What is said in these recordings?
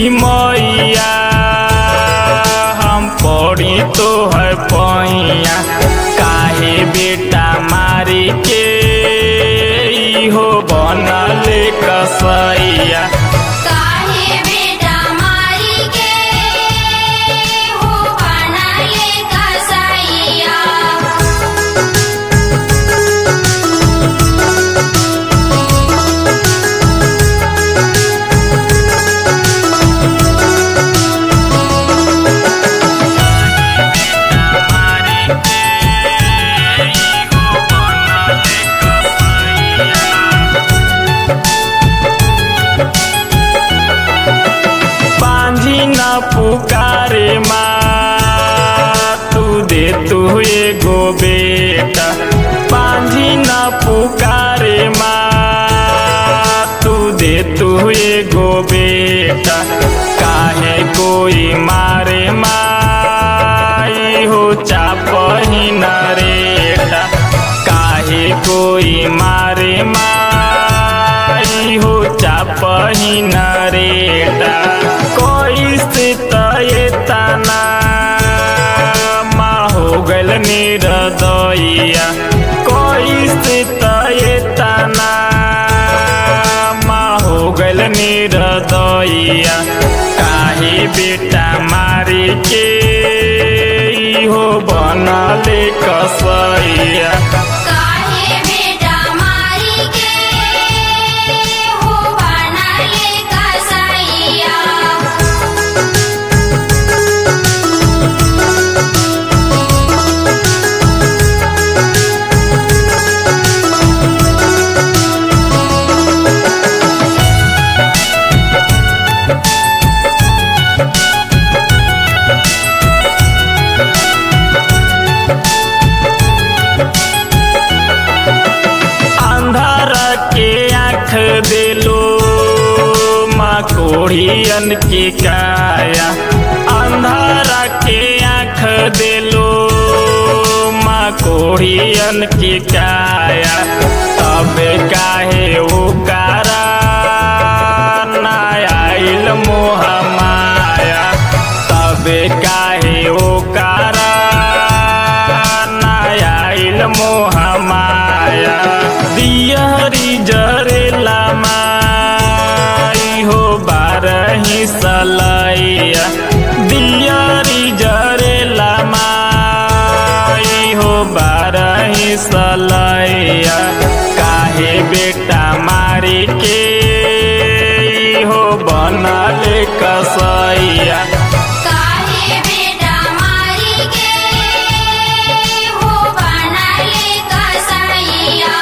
मैया हम पड़ी तो है पैया काहे बेटा मारी के हो बनल कसैया काहे बेटा मारी के हो बनले कसैया बांझी न पुकारे माँ तू दे तू एगो बेटा बांझी न पुकारे माँ तू दे तू एगो बेटा काहे कोई मारे माई हो चापही न रेटा काहे कोई मारे माई हो चापही न रेटा कोई स्थित ये तना माँ हो गल निरदइया कोई स्थित ये तना माँ हो गल निरदइया काहे बेटा मारे के हो बनले कसैया काहे बेटा मारी के हो बनले कसैया अंधार के आँख दिलो माँ कोढ़ियन के काया अंधार के आँख दिलो माँ कोढ़ियन के काया तब काहे उकारा ना आइल मोह माया तब काहे उकारा ना आइल मोह माया दियरी जरेला माई हो बारही सलैया दियरी जरेला माई हो बारही सलैया काहे बेटा मारी के हो बनले कसैया काहे बेटा मारी के हो बनले कसैया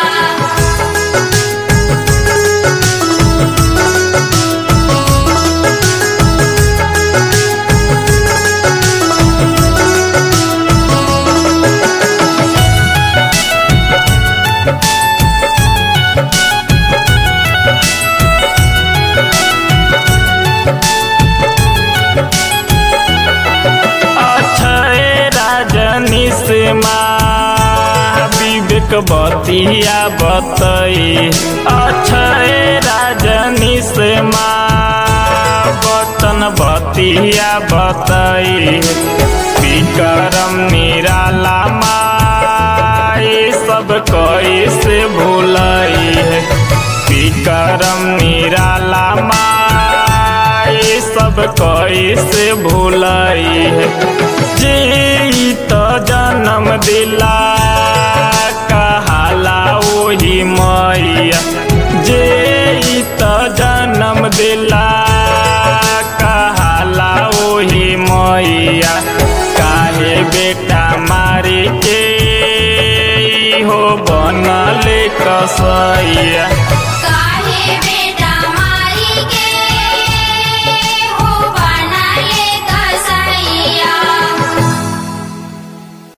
अक्षय राजनी से माँ विवेक बतिया बतई अक्षय राजनी से माँ बतन बतिया बतई विक्रम निराला माई सब कैसे भूलई है विक्रम निराला माई सब कैसे भूलई है जे ई त जन्म दिला कहाला ओही मैया जे ई त जन्म दिला कहाला ओही मैया काहे बेटा मारी के हो बनले कसैया